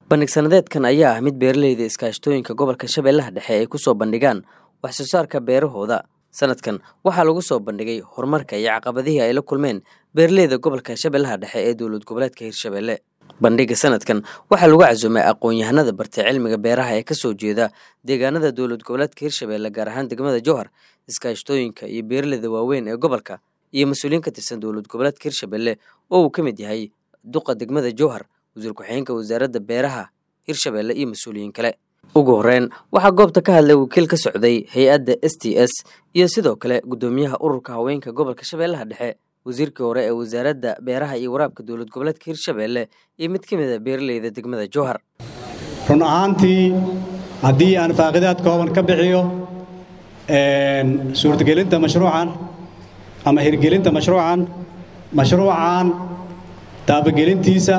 bandhig sanadeedkan ayaa ah mid beeraleyda iskaashatooyinka gobolka shabeellaha dhexe ay ku soo bandhigaan wax soo saarka beerahooda sanadkan waxaa lagu soo bandhigay horumarka iyo caqabadihii ay la kulmeen beeraleyda gobolka shabeellaha dhexe ee dowlad goboleedka hirshabeelle bandhiga sanadkan waxaa lagu casuumay aqoon-yahanada bartay cilmiga beeraha ee kasoo jeeda deegaanada dowlad goboleedka hirshabeelle gaar ahaan degmada jowhar iskaashatooyinka iyo beeraleyda waaweyn ee gobolka iyo mas-uuliyiin ka tirsan dowlad goboleedka hirshabeelle oo uu ka mid yahay duqa degmada jowhar wasiir ku-xigeenka wasaaradda beeraha hirshabeelle iyo mas-uuliyiin kale ugu horeyn waxaa goobta ka hadlay wakiil ka socday hay-adda s t s iyo sidoo kale guddoomiyaha ururka haweenka gobolka shabeellaha dhexe wasiirkii hore ee wasaaradda beeraha iyo waraabka dowlad goboleedka hirshabeelle iyo mid ka mid a beeraleyda degmada jowhar run ahaantii haddii aan faaqidaad kooban ka bixiyo suurtagelinta mashruucan ama hirgelinta mashruucan mashruucan taabagelintiisa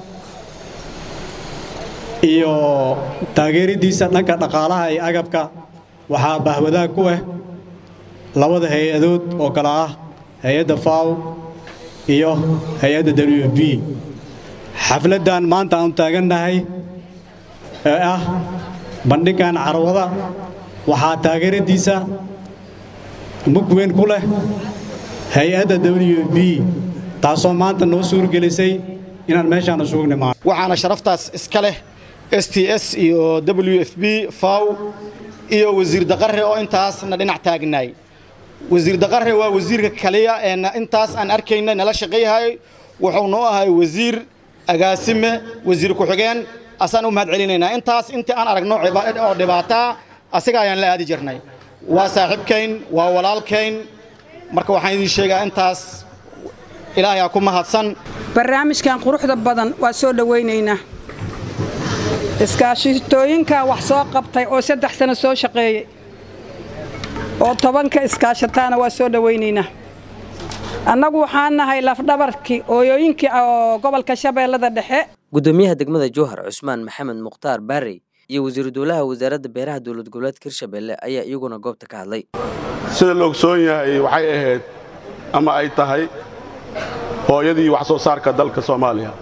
iyo taageeridiisa dhanka dhaqaalaha iyo agabka waxaa bahwadaag ku ah labada hay-adood oo kale ah hay-adda faw iyo hay-adda w f b xafladdan maanta aanu taagannahay ee ah bandhigan carwada waxaa taageeradiisa mug weyn ku leh hay-adda w f b taasoo maanta noo suurgelisay inaan meeshaan isugu nimaano waxaana sharaftaas iska leh s t s iyo w f b faw iyo wasiir daqare oo intaasna dhinac taagnaay wasiir daqare waa wasiirka kaliya ee intaas aan arkayna nala shaqayhay wuxuu noo ahay wasiir agaasime wasiir ku-xigeen asaan u mahad celinaynaa intaas intii aan aragno oo dhibaataa asiga ayaan la aadi jirnay waa saaxiibkayn waa walaalkayn marka waxaan idiin sheegaa intaas ilaahay aa ku mahadsan barnaamijkan quruxda badan waa soo dhowaynaynaa iskaashitooyinka wax soo qabtay oo saddex sano soo shaqeeyey oo tobanka iskaashataana waa soo dhowaynaynaa annagu waxaan nahay lafdhabarkii ooyooyinkii oo gobolka shabeellada dhexe guddoomiyaha degmada jowhar cusmaan maxamed mukhtaar baarey iyo wasiiru dowlaha wasaaradda beeraha dowlad goboleedka hirshabeelle ayaa iyaguna goobta ka hadlay sida la ogsoon yahay waxay ahayd ama ay tahay hooyadii wax soo saarka dalka soomaaliya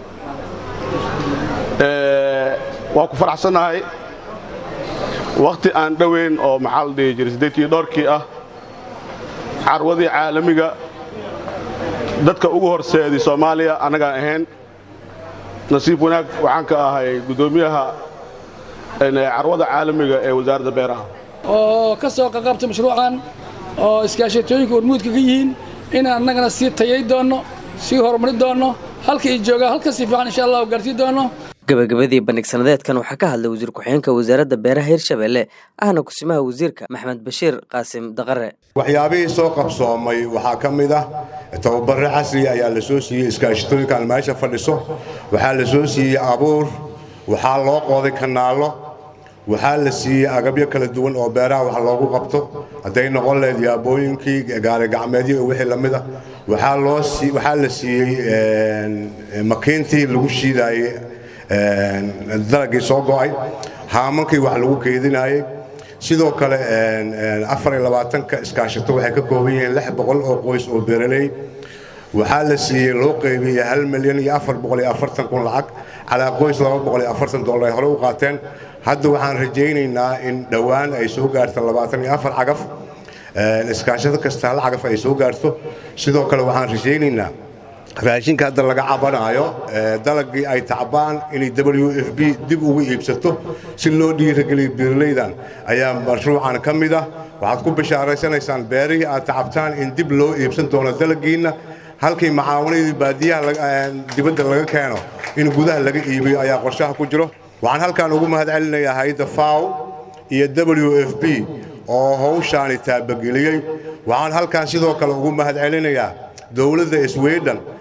waa ku faraxsannahay wakhti aan dhoweyn oo maxaa la dhihi jiray siddeetii dhowrkii ah carwadii caalamiga dadka ugu horseeday soomaaliya annagaan ahayn nasiib wanaag waxaan ka ahay guddoomiyaha carwada caalamiga ee wasaaradda beeraha oo ka soo qaqabtay mashruucan oo iskaashatooyinka hormuudka ka yihiin inaan annagana sii tayay doonno sii horumari doonno halka ay joogaan halka si fiican insha allah gaarsiin doonno gabagabadii bandhig sanadeedkan waxaa ka hadlay wasiir ku-xigeenka wasaaradda beeraha hirshabeelle ahna kusimaha wasiirka maxamed bashiir qaasim daqare waxyaabihii soo qabsoomay waxaa ka mid ah tababare casriga ayaa la soo siiyey iskaashatooyinkaan meesha fadhiso waxaa la soo siiyey abuur waxaa loo qooday kanaallo waxaa la siiyey agabyo kala duwan oo beeraha wax loogu qabto hadday noqon lahayd yaabooyinkii gaarigacmeedyo iyo wixii lamid ah waxaa la siiyey makiintii lagu shiidaayey dalagii soo go'ay haamankii wax lagu keedinaayey sidoo kale afariyolabaatanka iskaashato waxay ka kooban yihiin lix boqol oo qoys oo beeraley waxaa la siiyey loo qaybiyey hal milyan iyo afar boqol iyo afartan kun lacag calaa qoys laba boqol iyo afartan dollar ay hore u qaateen hadda waxaan rajaynaynaa in dhowaan ay soo gaarto labaatan iyo afar cagaf iskaashato kasta hal cagaf ay soo gaarto sidoo kale waxaan rajaynaynaa raashinka hadda laga cabanaayo dalagii ay tacbaan inay w f b dib ugu iibsato si loo dhiirageliyo beeraleydan ayaa mashruucan ka mid ah waxaad ku bishaaraysanaysaan beerihii aad tacabtaan in dib loo iibsan doono dalagiinna halkii macaawanadii baadiyaha dibadda laga keeno in gudaha laga iibiyo ayaa qorshaha ku jiro waxaan halkaan ugu mahad celinayaa hay-adda faw iyo w f b oo hawshaani taabageliyey waxaan halkaan sidoo kale ugu mahad celinayaa dowladda sweden